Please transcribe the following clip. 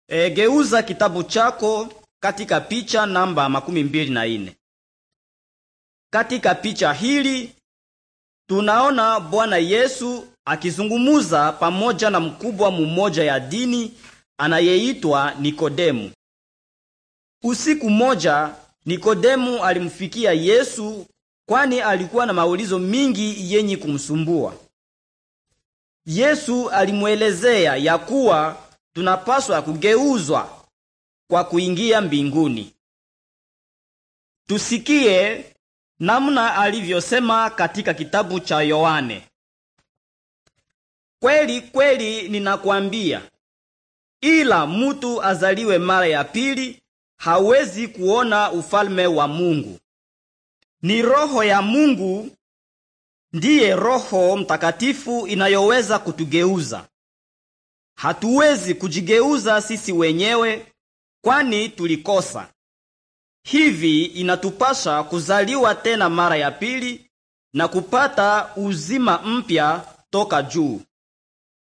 E, geuza kitabu chako katika picha namba makumi mbili na ine. Katika picha hili tunaona Bwana Yesu akizungumuza pamoja na mkubwa mmoja ya dini anayeitwa Nikodemu. Usiku moja Nikodemu alimfikia Yesu kwani alikuwa na maulizo mingi yenye kumsumbua. Yesu alimwelezea ya kuwa tunapaswa kugeuzwa kwa kuingia mbinguni. Tusikie namna alivyosema katika kitabu cha Yohane. Kweli kweli ninakwambia, ila mutu azaliwe mara ya pili hawezi kuona ufalme wa Mungu. Ni roho ya Mungu ndiye Roho Mtakatifu inayoweza kutugeuza. Hatuwezi kujigeuza sisi wenyewe kwani tulikosa. Hivi inatupasha kuzaliwa tena mara ya pili na kupata uzima mpya toka juu.